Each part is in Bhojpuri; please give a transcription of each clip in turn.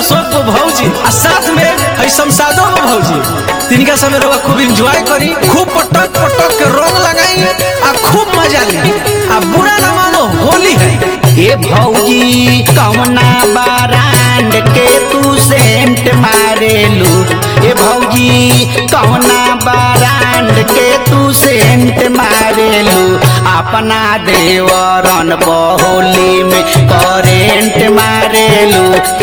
अशोक को भौजी आ साथ में है शमशादो को भौजी तिनका समय रहुआ खूब एंजॉय करी खूब पटक पटक के रंग लगाई आ खूब मजा ली आ बुरा न मानो होली है ए भौजी कौना बारांड के तू सेंट मारेलू ए भौजी कौना बारांड के तू सेंट मारेलू अपना देवरन बहोली में करेंट मारेलू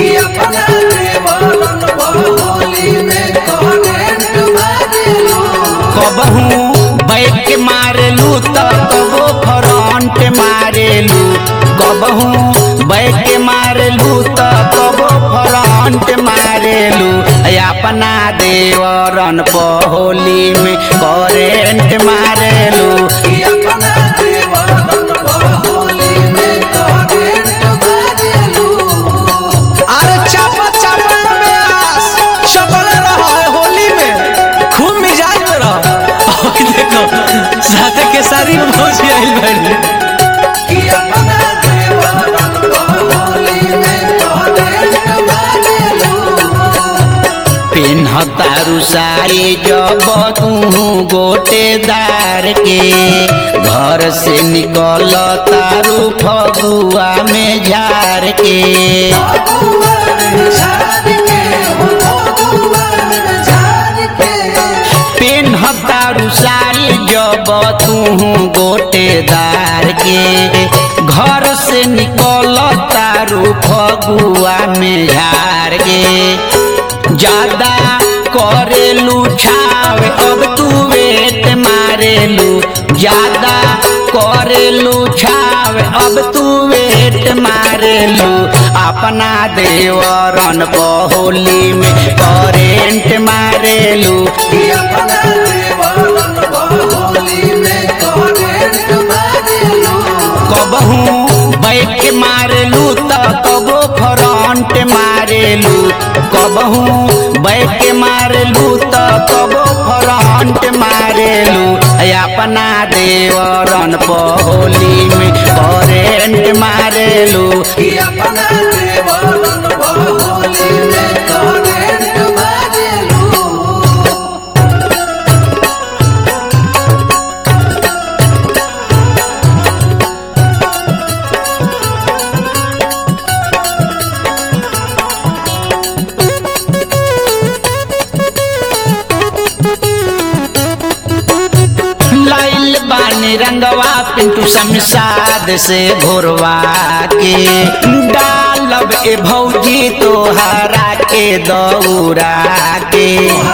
कबहू बैक मारेलू त कबो फ्रंट मारेलू कबहू बैक मारेलू त कबो फ्रंट मारेलू ऐ अपना देवरन पहोली में करेंट मारेलू अरे चापा चापा में आस चपले रहो है होली में खूब मिजाज में रहो और देखो साथे के सारी में भौजी आइल बाड़ी पिन्हतारू साड़ी जब तू गोटेदार के घर से निकल तारू फगुआ में झार के पिन्हतारू साड़ी जब तू गोटेदार के घर से निकल तारू फगुआ में झार के ज्यादा करेलू छाव अब तू वेट मारेलू ज्यादा करेलू छाव अब तू वेट मारेलू अपना देवरन बहोली में करेंट मारेलू कबहू बैक मारेलू त कबो फ्रंट मारेलू कबहू बैक मारेलू त कबो फ्रंट मारेलू ऐ अपना देवरन पहोली में करेंट मारेलू लाइल बानी रंगवा पिंटू शमशाद से घोरवा के डालब ए भौजी तोहरा के दौरा के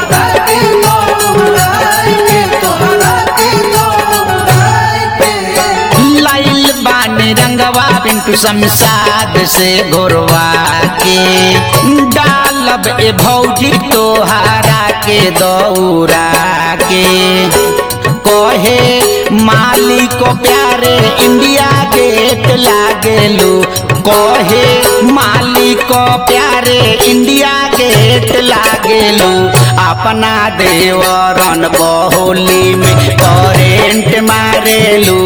लाइल बानी रंगवा पिंटू शमशाद से घोरवा के डालब ए भौजी तोहरा के दौरा के कहे मालिक प्यारे इंडिया गेट लागेलू कहे मालिक प्यारे इंडिया गेट लागेलू अपना देवरन बहोली में करेंट मारेलू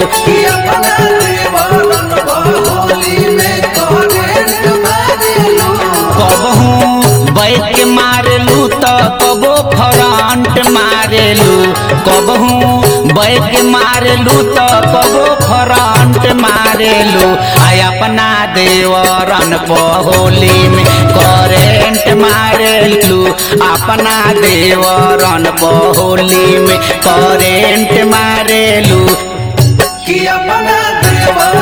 कबहू बैक मारेलू त कबो फ्रंट मारेलू कबहू बैक मारेलू त कबो फ्रंट मारेलू आय अपना देवरन पहोली में करेंट मारेलू अपना देवरन पहोली में करेंट मारेलू कि अपना देवा